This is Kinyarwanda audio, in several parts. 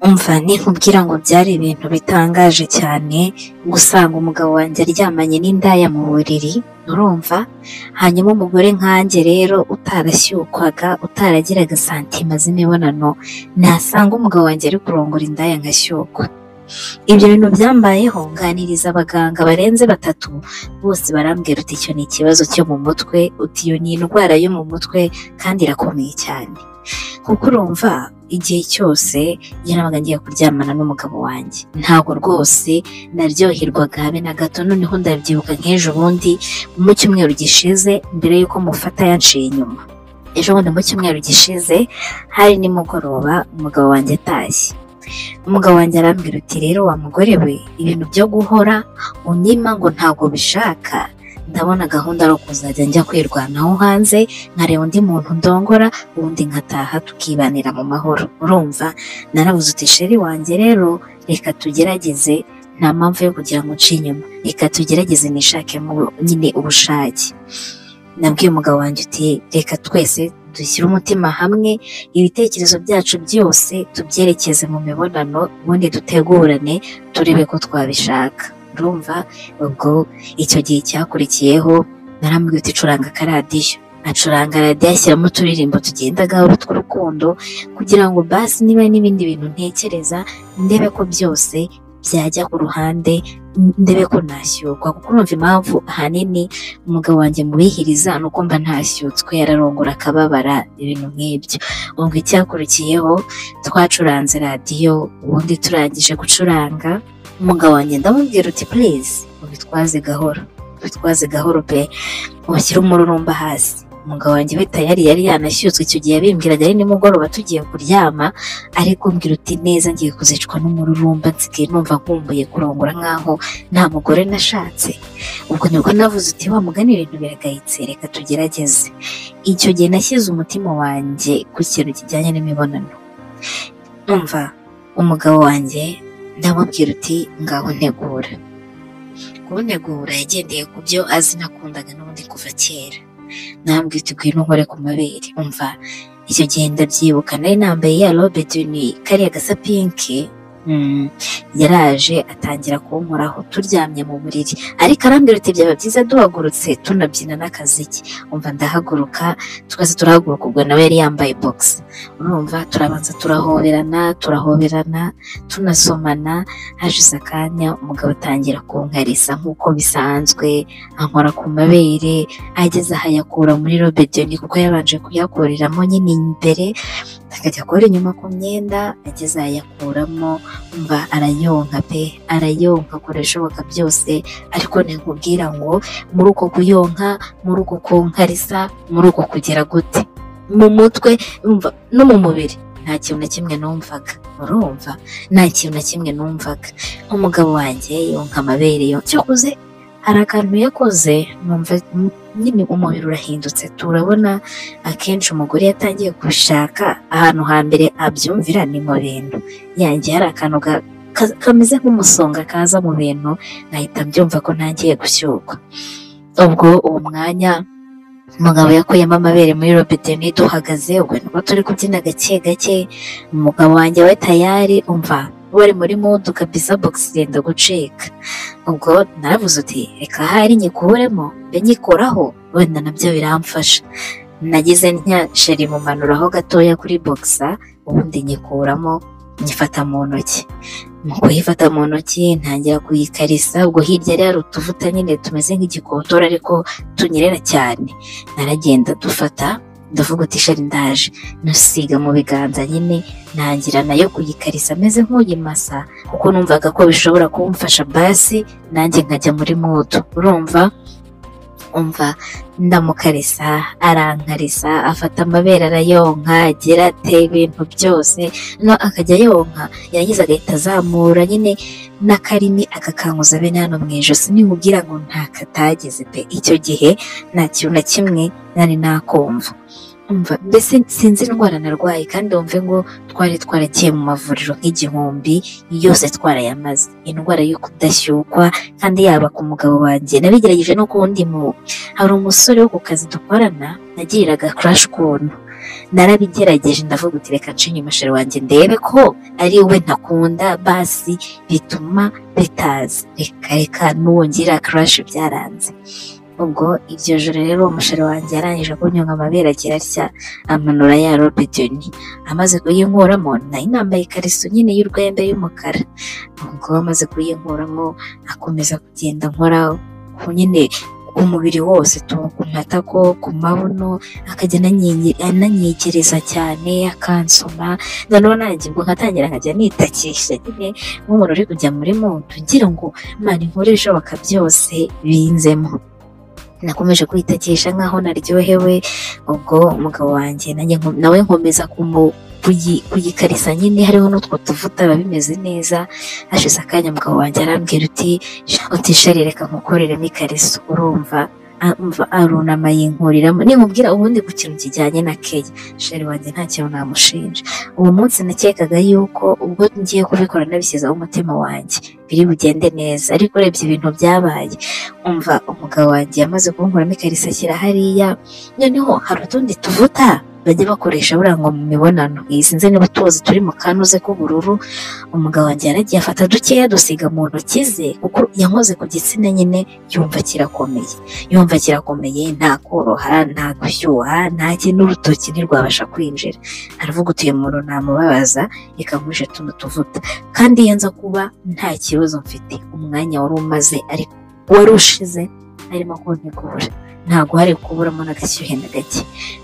umva nikubwira ngo byari ibintu bitangaje cyane gusanga umugabo wanjye aryamanye n'indaya mu buriri urumva hanyuma umugore nkanjye rero utarashyukwaga utaragiraga santima z'imibonano nasanga umugabo wanjye ari kurongora indaya ngashyukwa ibyo bintu byambayeho nganiriza abaganga barenze batatu bose barambwira uti icyo ni ikibazo cyo mu mutwe uti iyo ni indwara yo mu mutwe kandi irakomeye cyane kuko urumva igihe cyose iyo nabaga ngiye kuryamana n'umugabo wanjye ntabwo rwose naryoherwaga habe na gato noneho ndabyibuka nk'ejo bundi mu cyumweru gishize mbere y'uko mufata yanciye inyuma ejo bundi mu cyumweru gishize hari nimugoroba umugabo wanjye atashye umugabo wanjye arambwira uti rero wa mugore we ibintu byo guhora unyima ngo ntabwo bishaka ndabona gahunda ari ukuzajya njya kwirwanaho hanze nkareba undi muntu ndongora ubundi nkataha tukibanira mu mahoro urumva narabuze uti sheri wanjye rero reka tugerageze nta mpamvu yo kugira ngo uce inyuma reka tugerageze nishakemo nyine ubushake nabwiye umugabo wanjye uti reka twese dushyire umutima hamwe ibitekerezo byacu byose tubyerekeze mu mibonano ubundi dutegurane turebe ko twabishaka urumva ubwo icyo gihe cyakurikiyeho narambwira uti curanga akaradiyo acuranga radiyo ashyiramo uturirimbo tugenda gahoro tw'urukundo kugira ngo basi niba n'ibindi bintu ntekereza ndebe ko byose byajya ku ruhande ndebe ko nashyurwa kuko urumva impamvu ahanini umugabo wanjye mubihiriza ni uko mba ntashyutswe yararongora akababara ibintu nk'ibyo ubwo icyakurikiyeho twacuranze radiyo ubundi turangije gucuranga umugabo wanjye ndamubwira uti purize ubitwaze gahoro ubitwaze gahoro pe ushyire umururumba hasi umugabo wanjye we tayari yari yanashyutswe icyo gihe yabimbwiraga ari nimugoroba tugiye kuryama ariko mbwira uti neza ngiye kuzicwa n'umururumba nsigaye numva nkumbuye kurongora nkaho nta mugore nashatse ubwo nibwo navuze uti wa mugani ibintu biragayitse reka tugerageze icyo gihe nashyize umutima wanjye ku kintu kijyanye n'imibonano numva umugabo wanjye ndamubwira uti ngaho ntegura kuntegura yagendeye ku byo azi nakundaga n'ubundi kuva kera ntabwo iteguye n'uhore ku mabere umva icyo gihe ndabyibuka nari nambaye ya robe duni kariya gasa pinki yaraje atangira kunkoraho turyamye mu buriri ariko arambwira uti byaba byiza duhagurutse tunabyina n'akaziki umva ndahaguruka twese turahaguruka ubwo nawe yari yambaye bogisi urumva turabanza turahoberana turahoberana tunasomana hashize akanya umugabo atangira kunkariza nk'uko bisanzwe ankora ku mabere ageze aha yakura muri robedeni kuko yabanje kuyakuriramo nyine imbere akajya akora inyuma ku myenda ageze aha yakuramo mba arayonka pe arayonka akora ibishoboka byose ariko ntikubwira ngo muri uko kuyonka muri uko kunkarisa muri uko kugira gute mu mutwe no mu mubiri nta kintu na kimwe numvaga urumva nta kintu na kimwe numvaga umugabo wanjye yonka amabere yonka cyakoze hari akantu yakoze numva nyine umubiri urahindutse turabona akenshi umugore yatangiye kubishaka ahantu hambere abyumvira ni mu bintu yangiye hari akantu kameze nk'umusonga kaza mu bintu nkahita mbyumva ko ntangiye gushyukwa ubwo uwo mwanya umugabo yakuyemo amabere muri robine duhagaze ubwo nibwo turi kubyina gake gake umugabo wanjye we tayari umva bari muri mudu kabisa bogisi yenda gucika ubwo naravuze uti reka hari nyikuburemo mbe nyikoraho wenda nabyo biramfasha nagize ntya sheri mumanuraho gatoya kuri bogisa ubundi nyikuramo nyifata mu ntoki mu kuyifata mu ntoki ntangira kuyikarisa ubwo hirya yari hari utuvuta nyine tumeze nk'igikotora ariko tunyerera cyane naragenda dufata ndavuga uti shari ndaje nusiga mu biganza nyine ntangira nayo kuyikarisa ameze nk'uyimasa kuko numvaga ko bishobora kumfasha basi nanjye nkajya muri mudu urumva umva ndamukarisa arankarisa afata amabere arayonka agira ate ibintu byose no akajya yonka yarangiza agahita azamura nyine n'akarimi akakanguza bene hano mu ijosi nimubwira ngo ntakatageze pe icyo gihe nta kintu na kimwe nari nakumva mbese sinzi indwara narwaye kandi wumve ngo twari twaragiye mu mavuriro nk'igihumbi yose twarayamaze indwara yo kudashyukwa kandi yaba ku mugabo wanjye nabigerageje no ku wundi mu hari umusore wo ku kazi dukorana nagiriraga kurashi ukuntu narabigerageje ndavuga uti reka ncinye umusheri wanjye ndebe ko ari we ntakunda basi bituma bitaza reka reka nuwongera karashi byaranze ubwo iryo joro rero umusheri wanjye yarangije kunyonga amabere agira atya amanura ya robidoni amaze kuyinkuramo nayo nambaye ikariso nyine y'urwembe y'umukara ubwo amaze kuyinkuramo akomeza kugenda nkora ku nyine umubiri wose ku matako ku mabuno akagenda ananyegereza cyane akansoma noneho nanjye ubwo nkatangira nkajya nitakisha nyine nk'umuntu uri kujya muri muntu ngira ngo imana inkore ibishoboka byose binzemo nakomeje kwitakisha nk'aho naryohewe ubwo umugabo wanjye nawe nkomeza kuyikarisa nyine hariho n'utwo tuvuta biba bimeze neza hashize akanya umugabo wanjye arambwira uti utisharire reka nkukoreremo ikariso urumva arunama yinkuriramo ninkubwira ubundi ku kintu kijyanye na keya sheri wanjye nta kintu namushinja uwo munsi nakekaga yuko ubwo ngiye kubikora nabishyizeho umutima wanjye biri bugende neza ariko urebye ibintu byabaye umva umugabo wanjye yamaze kunkuramo ikariso ashyira hariya noneho hari utundi tuvuta bajya bakoresha buriya ngo mu mibonano iyi sinzi niba tuzi turi mu kanuze k'ubururu umugabo wanjye yaragiye afata dukeya dusiga mu ntoki ze kuko yankoze ku gitsina nyine yumva kirakomeye yumva kirakomeye nta koroha nta gushyuha nta kintu urutoki ntirwabasha kwinjira aravuga uti uyu muntu namubabaza reka nkuje tuno tuvuta kandi iyo nza kuba nta kibazo mfite umwanya wari umaze ariko wari ushize arimo kuntegura ntabwo hari kuburamo n'agashyuhe na gake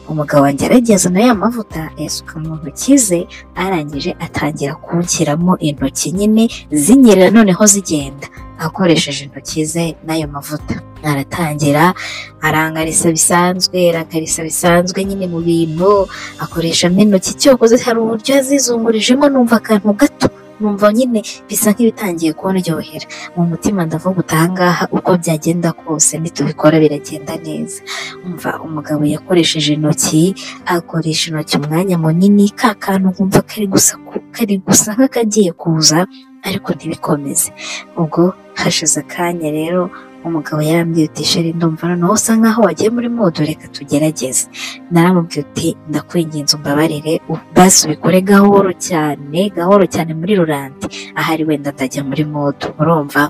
umugabo wanjye arageza na ya mavuta ayasuka mu ntoki ze arangije atangira kunshyiramo intoki nyine zinyerera noneho zigenda akoresheje intoki ze n'ayo mavuta aratangira arangarisa bisanzwe arakarisa bisanzwe nyine mu bintu akoreshamo intoki cyokoze hari uburyo yazizungurijemo numva akantu gato numva nyine bisa nk'ibitangiye kuryohera mu mutima ndavuga utangaha uko byagenda kose nitubikora biragenda neza umva umugabo yakoresheje intoki akoresha intoki umwanya munini ka kantu nkumva kari gusa kari gusa nk'akagiye kuza ariko ntibikomeze ubwo hashize akanya rero umugabo yarambwiye uti sheri ndumva noneho usa nkaho wagiye muri modo reka tugerageze naramubwiye uti ndakwinginze umbabarire basi ubikore gahoro cyane gahoro cyane muri ruranti ahari wenda atajya muri modo urumva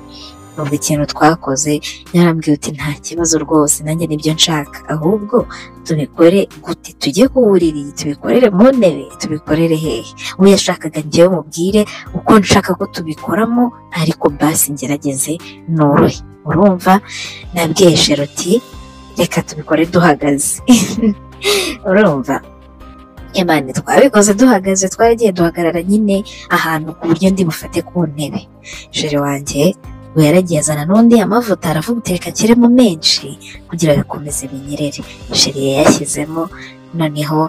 numva ikintu twakoze yarambwiye uti nta kibazo rwose nanjye nibyo nshaka ahubwo tubikore gute tujye ku buriri tubikorere mu ntebe tubikorere hehe uwo yashakaga njyewe mubwire uko nshaka ko tubikoramo ariko basi ngerageze norohe urumva nabwiye sheruti reka tubikore duhagaze urumva imana twabikoze duhagaze twaragiye duhagarara nyine ahantu ku buryo ndi bufate ku ntebe jere wanjye we yaragiye azana n'undi amavuta aravuga uteka akiremo menshi kugira bikomeze binyerere jere yayashyizemo noneho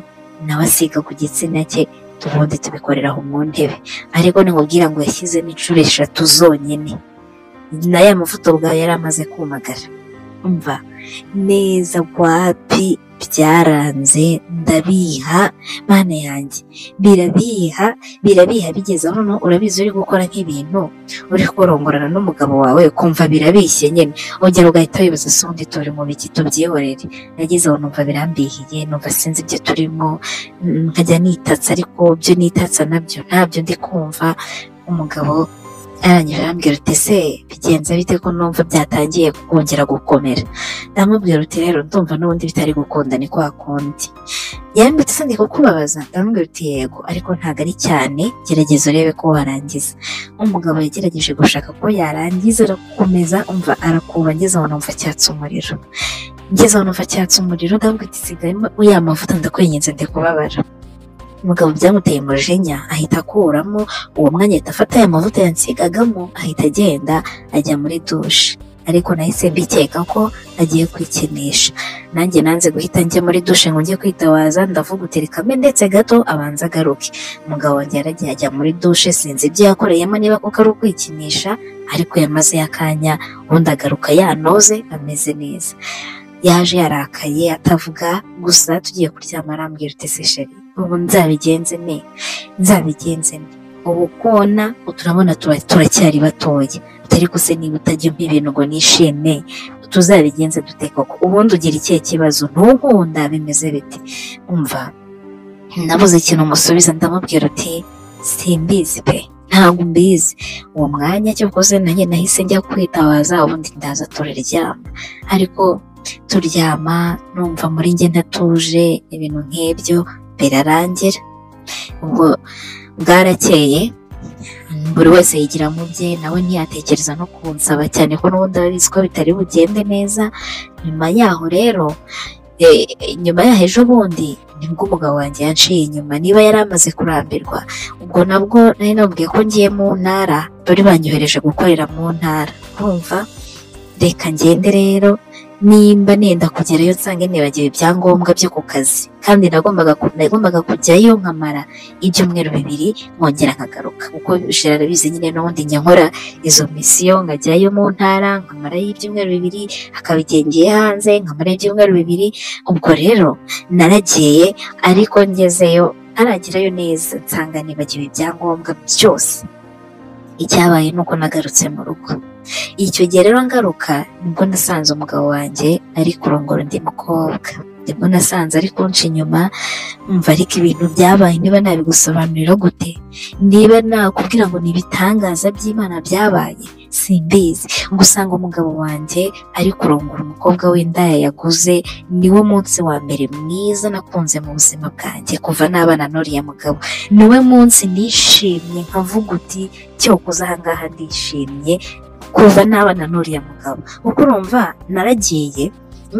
nawe asiga ku gitsina cye ubundi tubikorera aho mu ntebe ariko nimubwira ngo yashyizemo inshuro eshatu zonyine na ya mavuta ubwayo yari amaze kumagara umva neza wapi byaranze ndabiha mana yanjye birabiha birabiha bigeze aho noneho urabizi uri gukora nk'ibintu uri kurongorana n'umugabo wawe ukumva birabishye nyine ugera ugahita wibaza se undi turi mu biki tubyihorere nageze aho numva birambihiye numva sinzi ibyo turimo nkajya nitatsa ariko byo nitatsa nabyo ntabyo ndi kumva umugabo arangije arambwira uti se bigenze bite ko numva byatangiye kongera gukomera ndamubwira uti rero ndumva n'ubundi bitari gukunda ni kwa kundi yambitse se kukubabaza ndamubwira uti yego ariko ntabwo ari cyane gerageza urebe ko warangiza umugabo yagerageje gushaka ko yarangiza arakomeza umva arakuba ngeze aho numva cyatse umuriro ngeze aho numva cyatse umuriro ndamubwira uti sigayemo ya mavuta ndakwinginze ndikubabara umugabo byamuteye umujinya ahita akuramo uwo mwanya ahita afata aya mavuta yansigagamo ahita agenda ajya muri dushe ariko nahise mbikeka ko agiye kwikinisha nanjye nanze guhita njya muri dushe ngo njye kwitabaza ndavuga uterekame ndetse gato abanza agaruke umugabo wanjye yaragiye ajya muri dushe sinzi ibyo yakoreyemo niba kuko ari ukwikinisha ariko yamaze yakanya ubundi agaruka yanoze ameze neza yaje yarakaye atavuga gusa tugiye kuryama arambwira utese sheri ubu nzabigenze ne nzabigenze ne ubu kona turabona turacyari batoya ariko se niba utajya umpa ibintu ngo nishime tuzabigenze dute koko ubundi ugira ikihe kibazo ntukunda bimeze biti umva nabuze ikintu umusubiza ndamubwira uti simbizi pe ntabwo mbizi uwo mwanya cyakoze nanjye nahise njya kwitabaza ubundi ndaza turaryama ariko turyama numva muri njye ntatuje ibintu nk'ibyo birarangira ubwo bwarakeye buri wese yigira mu bye nawe ntiyatekereza no kunsaba cyane ko n'ubundi abizi ko bitari bugende neza nyuma yaho rero nyuma yaho ejo bundi nibwo umugabo wanjye yanciye inyuma niba yari amaze kurambirwa ubwo nabwo nari nabwiye ko ngiye mu ntara bari banyohereje gukorera mu ntara kumva reka ngende rero nimba nenda kugerayo nsange nibagiwe ibyangombwa byo ku kazi kandi nagombaga kujyayo nkamara ibyumweru bibiri nkongera nkagaruka kuko bishobora bizi nyine n'ubundi njya nkora izo misiyo nkajyayo mu ntara nkamarayo ibyumweru bibiri hakaba igihe ngiye hanze nkamarayo ibyumweru bibiri ubwo rero naragiye ariko ngezeyo ntaragerayo neza nsanga nibagiwe ibyangombwa byose icyabaye ni uko nagarutse mu rugo icyo gihe rero ngaruka nibwo nasanze umugabo wanjye ari kurongora undi mukobwa nibwo nasanze ari kunca inyuma mva ariko ibintu byabaye niba nabigusobanurira gute niba nakubwira ngo ni ibitangaza by'imana byabaye simbizi gusanga umugabo wanjye ari kurongora umukobwa w'indaya yaguze niwo munsi wa mbere mwiza nakunze mu buzima bwanjye kuva n'abana n'uriya mugabo niwe munsi nishimye nkavuga uti cyokoze ahangaha ndishimye kuva n'abana n'uriya mugabo kuko urumva naragiye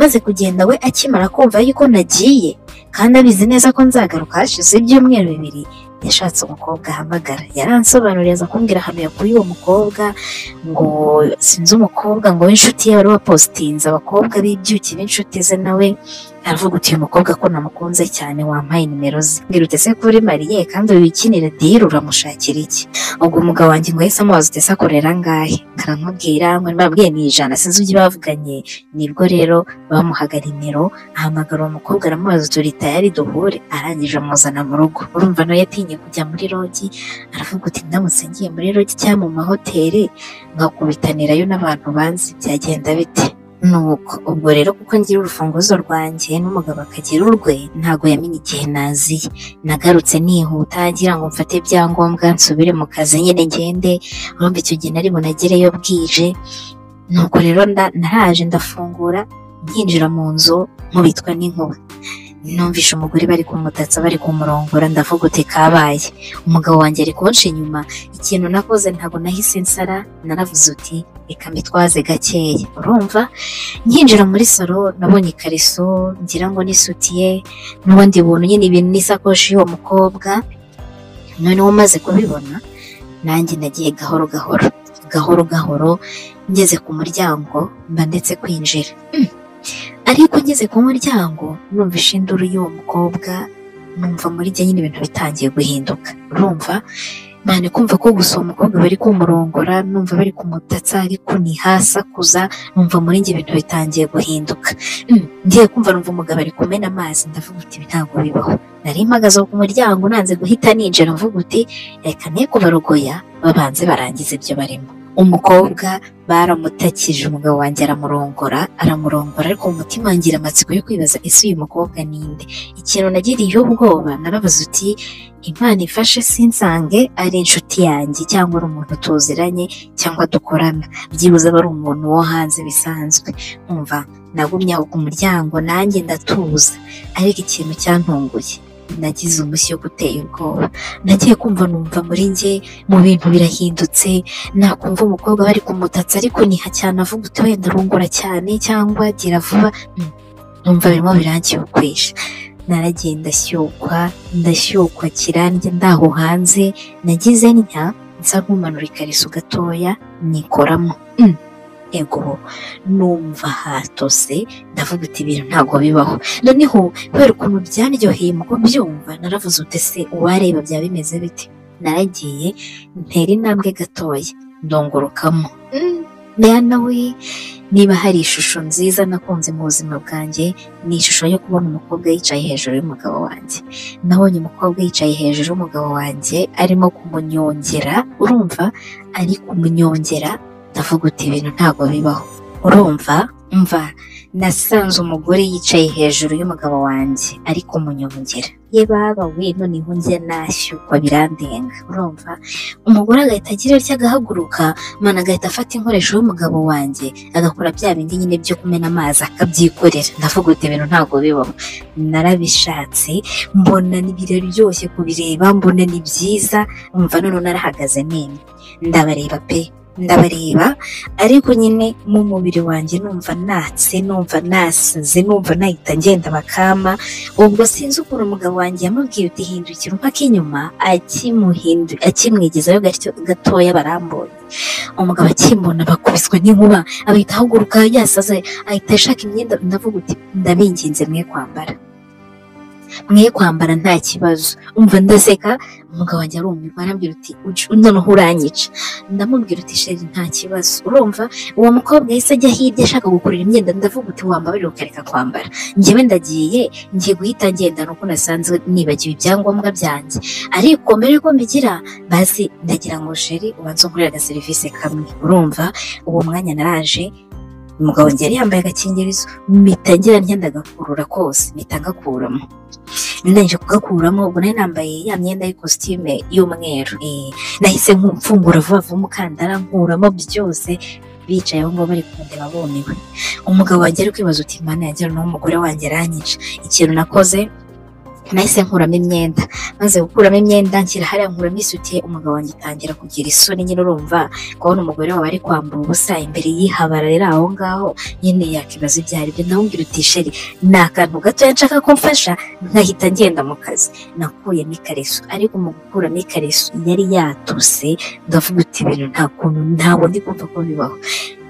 maze kugenda we akimara kumva yuko nagiye kandi abizi neza ko nzagaruka hashize ibyumweru bibiri yashatse umukobwa ahamagara yaransobanuriye aza kumbwira ahantu yakuye uwo mukobwa ngo sinzi umukobwa ngo w'inshuti ye wari wapositinze abakobwa b'ibyuki b'inshuti ze nawe aravuga uti uyu mukobwa ko namukunze cyane wampaye nimero ze mbwira uti ese kuri mariye kandi wikinira diyiri uramushakira iki ubwo umugabo wanjye ngo yahise amubaza uti ese akorera angahe karamubwira ngo nibabwiye ni ijana sinzi ibyo bavuganye nibwo rero bamuhaga nimero ahamagara uwo mukobwa aramubaza uti uri tayari duhure arangije amuzana mu rugo urumva nawe yatinye kujya muri rogi aravuga uti ndamutse ngiye muri rogi cyangwa mu mahoteli nkakubitanirayo n'abantu banzi byagenda bite nuko ubwo rero kuko ngira urufunguzo rwanjye n'umugabo akagira urwe ntabwo yamenye igihe naziye nagarutse nihuta ngira ngo mfate ibyangombwa nsubire mu kazi nyine ngende urumva icyo gihe nari bunagereyo bwije nuko rero naraje ndafungura nkinjira mu nzu nkubitwa n'inkuba numvishe umugore bari kumutatsa bari kumurongora ndavuga uti kabaye umugabo wanjye ari kunca inyuma ikintu nakoze ntabwo nahise nsara naravuze uti reka mbitwaze gakeya urumva nkinjira muri salo nabonye ikariso ngira ngo n'isutiye n'ubundi buntu nyine ibintu n'isakoshi y'uwo mukobwa noneho umaze kubibona nanjye nagiye gahoro gahoro gahoro gahoro ngeze ku muryango mba ndetse kwinjira ariko ngeze ku muryango numvishe induru y'uwo mukobwa numva muri jye nyine ibintu bitangiye guhinduka urumva mane kumva ko gusa uwo mukobwa bari kumurongora numva bari kumutatsa ari kuniha asakuza numva muri njye ibintu bitangiye guhinduka ngiye kumva numva umugabo ari kumena amazi ndavuga uti ntabwo bibaho nari mpagaze ku muryango nanze guhita ninjira mvuga uti reka ne kubarogoya babanze barangize ibyo barimo umukobwa baramutakije umugabo wanjye aramurongora aramurongora ariko mu mutima wangira amatsiko yo kwibaza ese uyu mukobwa ninde ikintu nagiriyeho ubwoba narabaza uti imana ifashe sinsange ari inshuti yanjye cyangwa ari umuntu tuziranye cyangwa dukorana byibuze aba ari umuntu wo hanze bisanzwe umva nagumye aho ku muryango nanjye ndatuza ariko ikintu cyantunguye nagize umushyi wo gutera ubwoba nagiye kumva numva muri njye mu bintu birahindutse nakumva umukobwa bari kumutatsa ariko niha cyane avuga uti wenda arungura cyane cyangwa gira vuba numva birimo birangiyokwesha naragiye ndashyukwa ndashyukwa kirandye ndaho hanze nagize ntya nsa nk'umanura ikariso gatoya nikoramo ego numva hatose ndavuga uti ibintu ntabwo bibaho noneho kubera ukuntu byaryoheye mu kubyumva naravuze uti se uwareba byaba bimeze bite naragiye ntera intambwe gatoya ndongorokamo mbera we niba hari ishusho nziza nakunze mu buzima bwanjye ni ishusho yo kubona umukobwa yicaye hejuru y'umugabo wanjye nabonye umukobwa yicaye hejuru y'umugabo wanjye arimo kumunyongera urumva ari kumunyongera ndavuga uti ibintu ntabwo bibaho urumva mva nasanze umugore yicaye hejuru y'umugabo wanjye ariko munyongera ye baba we noneho njye nashyukwa birandenga urumva umugore agahita agira atya agahaguruka mwana agahita afata inkoresho y'umugabo wanjye agakora bya bindi nyine byo kumena amazi akabyikorera ndavuga uti ibintu ntabwo bibaho narabishatse mbona ni biraryoshye kubireba mbona ni byiza umva noneho narahagaze nini ndabareba pe ndabareba ariko nyine mu mubiri wanjye numva natse numva nasinze numva nahita ngenda bakama ubwo sinzi ukuntu umugabo wanjye yamubwiye uti hindukira mpaka inyuma akimuhindu akimwigezayo gatyo- gatoya barambuye umugabo akimbona bakubiswe n'inkuba ahita ahaguruka yasaze ahita ashaka imyenda ndavuga uti ndabinginze mwe kwambara mwe kwambara nta kibazo umva ndaseka umugabo wanjye arumirwa arambwira uti "Uj- noneho uranyica ndamubwira uti sheri nta kibazo urumva uwo mukobwa yahise ajya hirya ashaka gukurura imyenda ndavuga uti wambabarira ukareka kwambara njyewe ndagiye ngiye guhita ngenda nuko nasanze nibagiwe ibyangombwa byanjye ariko mbere yuko mbigira basi ndagira ngo sheri ubanze unkorere agaserivisi kamwe urumva uwo mwanya naraje umugabo wanjye yari yambaye agakingirizo mpita ngira ntya ndagakurura kose mpita ngakuramo ndangije kugakuramo ubwo nari nambaye ya myenda y'ikositime y'umweru eh, nahise nku- mfungura vuba vuba umukandara nkuramo byose bicaye aho ngaho bari kundeba bumiwe umugabo wanjye ari kwibaza uti mana yagira n'uwo mugore wanjye aranyica ikintu nakoze nahise nkuramo imyenda maze gukuramo imyenda nshyira hariya nkuramo isutiye umugabo wanjye atangira kugira isoni nyine urumva kubona umugore wawe ari kwambura ubusa imbere y'ihabara rero aho ngaho nyine yakibaza ibyo ari byo ndamubwira uti sheri ni akantu gatoya nshaka ko mfasha nkahita ngenda mu kazi nakuyemo ikariso ariko mu gukuramo ikariso yari yatuse ndavuga uti ibintu nta kuntu ntabwo ndi kumva ko bibaho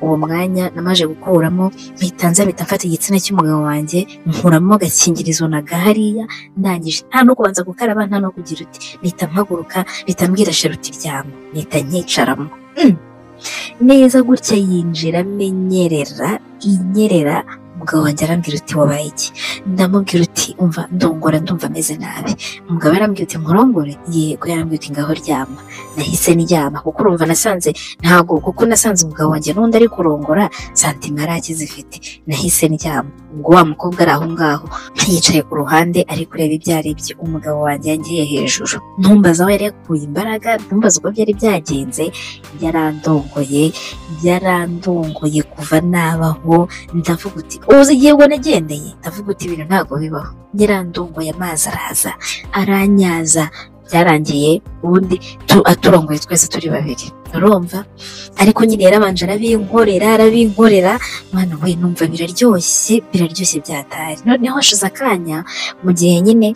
uwo mwanya namaze gukuramo mpita nza mpita mfata igitsina cy'umugabo wanjye nkuramo agakingirizo na gahariya ndangije nta no kubanza gukaraba nta no kugira uti mpita mpaguruka mpita mbwira sharuti ryama mpita nyicaramo Mm. neza gutya yinjira amenyerera inyerera umugabo wanjye arambwira uti wabaye iki ndamubwira uti umva ndongora ndumva ameze nabi umugabo yarambwira uti nkurongore yego yarambwira uti ngaho ryama nahise ndyama kuko urumva nasanze ntabwo kuko nasanze umugabo wanjye n'undi ari kurongora santima yari akizifite nahise ndyama ubwo wa mukobwa ari aho ngaho yicaye ku ruhande ari kureba ibyo ari byo umugabo wanjye yagiye hejuru ntumbaza aho yari yakuye imbaraga ntumbaza uko byari byagenze yarandongoye yarandongoye kuva nabaho ndavuga uti uzi igihe ubwo nagendeye ndavuga uti ibintu ntabwo bibaho nyirandongoye amazi araza aranyaza byarangiye ubundi tu- aturongoye twese turi babiri urumva ariko nyine yarabanje arabinkorera arabinkorera mwana we numva biraryoshye biraryoshye byatari noneho hashize akanya mu gihe nyine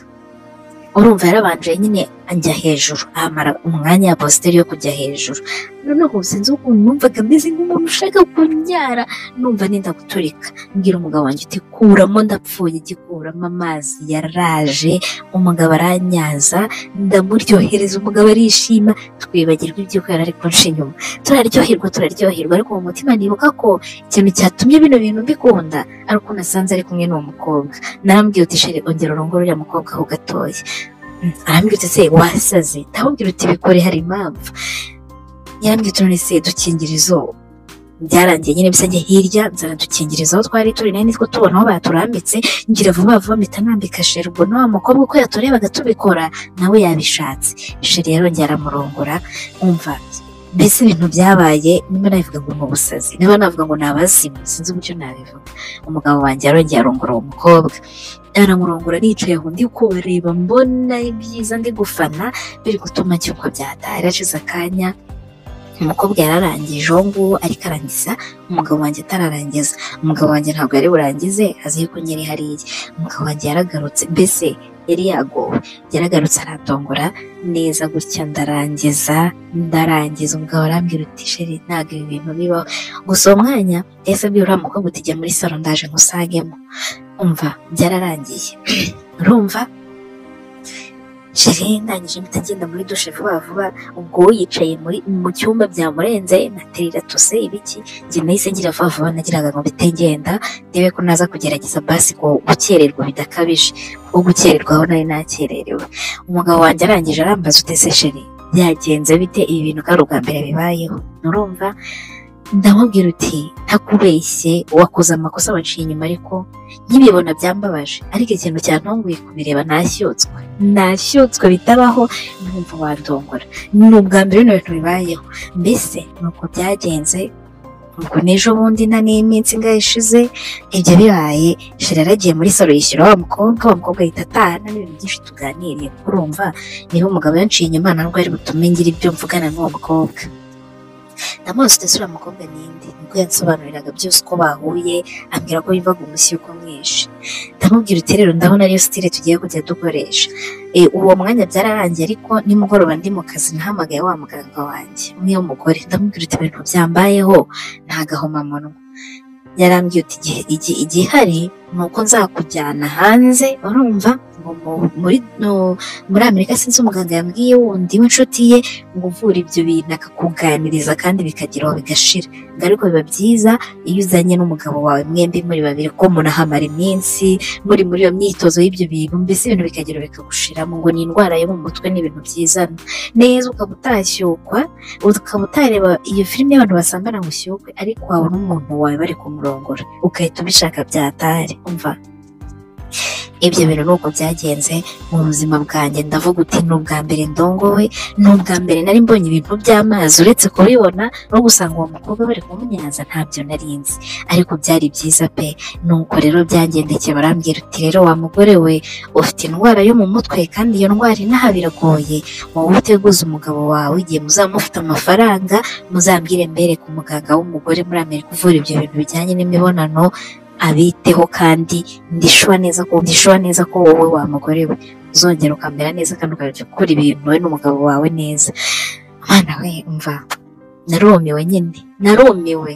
urumva yarabanje nyine ajya hejuru amara umwanya ya positeri yo kujya hejuru noneho sinzi ukuntu numvaga ameze nk'umuntu ushaka kunyara numva nenda guturika mbwira umugabo wanjye uti kuramo ndapfuye gikuramo amazi yaraje umugabo aranyaza ndamuryohereza umugabo arishima twibagirwa iby'uko yari ari kunca inyuma turaryoherwa turaryoherwa ariko mu mutima nibuka ko ikintu cyatumye bino bintu mbikunda ari uko nasanze ari kumwe n'uwo mukobwa narambwira uti sheri ongera urongore uriya mukobwa aho gatoya Mm, arambwira uti se wasaze ndamubwira uti bikore hari impamvu yarambwira uti none se dukingire izuba byarangiye nyine bisa njye hirya nzana dukingiriza aho twari turi nayo nitwo tubona aho baturambitse ngira vuba vuba mpita nambika sheri ubwo na wa mukobwa uko yaturebaga tubikora nawe yabishatse sheri yarongera aramurongora umva mbese ibintu byabaye niba nabivuga ngo ni ubusazi niba navuga ngo ni abazimu sinzi uburyo nabivuga umugabo wanjye yarongeye arongora uwo mukobwa aramurongora nicaye aho ndi kubareba mbona ibyiza ndi gufana biri gutuma cyuko byatari hashize akanya umukobwa yararangije uwo nguwo ariko arangiza umugabo wanjye atararangiza umugabo wanjye ntabwo yari burangize azi yuko nyiri hariya umugabo wanjye yaragarutse mbese yari yagowe yaragarutse aratongora neza gutya ndarangiza ndarangiza umugabo arambwira uti sheri ntabwo ibi bintu bibaho gusa uwo mwanya yahise abwira uriya mukobwa uti jya muri salo ndaje nkusagemo umva byararangiye urumva sheri ndangije mpita ngenda muri dushe vuba vuba ubwo yicaye muri mu cyumba byamurenze naterera tuse ibiki njye nahise ngira vuba vuba nagiraga ngo mpite ngenda ndebe ko naza kugerageza basi ku gukererwa bidakabije kuko gukererwaho nari nakererewe umugabo wanjye arangije arambaza utese sheri byagenze bite ibi bintu ko ari ubwa mbere bibayeho nturumva ndamubwira uti ntakubeshye wakoze amakosa waciye inyuma ariko nkibibona byambabaje ariko ikintu cyantunguye kubireba nashyutswe nashyutswe bitabaho numva wandongora ni ubwa mbere bino bintu bibayeho mbese ni uko byagenze ubwo n'ejo bundi na n'iminsi ingahe ishize ibyo bibaye shira yaragiye muri salo yishyura wa mukobwa wa mukobwa ahita ataha nta n'ibintu byinshi tuganiriye urumva niho umugabo yanciye inyuma ntabwo ari butume ngira ibyo mvugana n'uwo mukobwa ndamuzi udasura mukobwa ninde nibwo yansobanuriraga byose uko bahuye ambwira ko yumvaga umushyi uko mwinshi ndamubwira uti rero ndabona ariyo sitire tugiye kujya dukoresha Eh, uwo mwanya byararangiye ariko nimugoroba ndi mu kazi nahamagaye wa muganga wanjye umwe w'umugore ndamubwira uti ibintu byambayeho nta gahomamunwa yarambwiye uti igihe igi- igihari ni uko nzakujyana hanze urumva ngo mu- muri no- muri amerika sinzi umuganga yambwiye wundi w'inshuti ye ngo uvura ibyo bintu akakuganiriza kandi bikageraho bigashira ngo ariko biba byiza iyo uzanye n'umugabo wawe mwembi muri babiri ko munahamara iminsi muri muri iyo myitozo y'ibyo bintu mbese ibintu bikagera bikagushiramo ngo ni indwara yo mu mutwe ni ibintu byizana neza ukaba utashyukwa ukaba utareba iyo filime y'abantu basambana ngo ushyukwe ariko wabona umuntu wawe bari kumurongora ugahita ubishaka byatari umva ibyo bintu ni uko byagenze mu buzima bwanjye ndavuga uti ni ubwa mbere ndongowe ni ubwa mbere nari mbonye ibintu by'amazi uretse kubibona no gusanga uwo mukobwa bari kumunyaza ntabyo nari nzi ariko byari byiza pe nuko rero byangendekeye barambwira uti rero wa mugore we ufite indwara yo mu mutwe kandi iyo ndwara inaha biragoye wowe uteguza umugabo wawe igihe muzaba mufite amafaranga muzambwire mbere ku muganga w'umugore muri amerika uvura ibyo bintu bijyanye n'imibonano abiteho kandi ndishuwa neza ko ndishuwa neza ko wowe wa mugore we uzongera ukamera neza kandi ukajya ukora ibintu wowe n'umugabo wawe neza mwana we umva narumiwe nyine narumiwe